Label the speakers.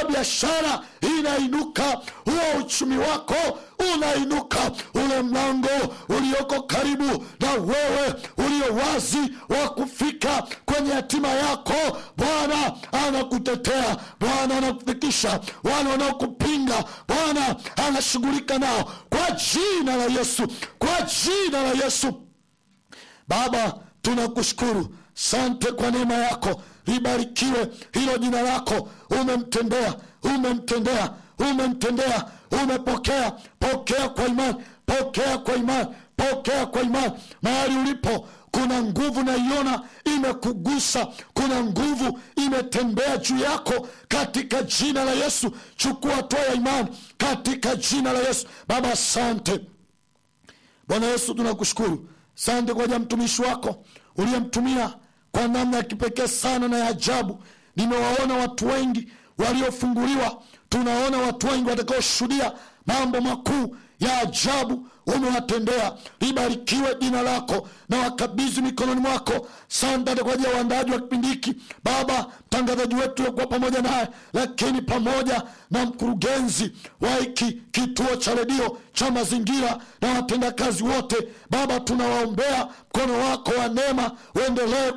Speaker 1: hiyo biashara inainuka huo uchumi wako unainuka ule mlango ulioko karibu na wewe ulio wazi wa kufika kwenye hatima yako bwana anakutetea bwana anakufikisha wale wanaokupinga bwana anashughulika nao kwa jina la yesu kwa jina la yesu baba tunakushukuru sante kwa neema yako libarikiwe hilo jina lako umemtendea umemtendea umemtendea umepokea pokea kwa imani pokea kwa imani pokea kwa imani mahali ulipo kuna nguvu naiona imekugusa kuna nguvu imetembea juu yako katika jina la yesu chukua hatua ya imani katika jina la yesu baba asante bwana yesu tunakushukuru sante kwa ajili ya mtumishi wako uliyemtumia kwa namna ya kipekee sana na ya ajabu nimewaona watu wengi waliofunguliwa tunaona watu wengi watakaoshuhudia mambo makuu ya ajabu umewatendea libarikiwe jina lako na wakabidhi mikononi mwako sante kwa ajili ya uandaaji wa kipindi hiki baba mtangazaji wetu uliokuwa pamoja naye lakini pamoja na mkurugenzi wa hiki kituo cha redio cha mazingira na watendakazi wote baba tunawaombea mkono wako wa neema uendelee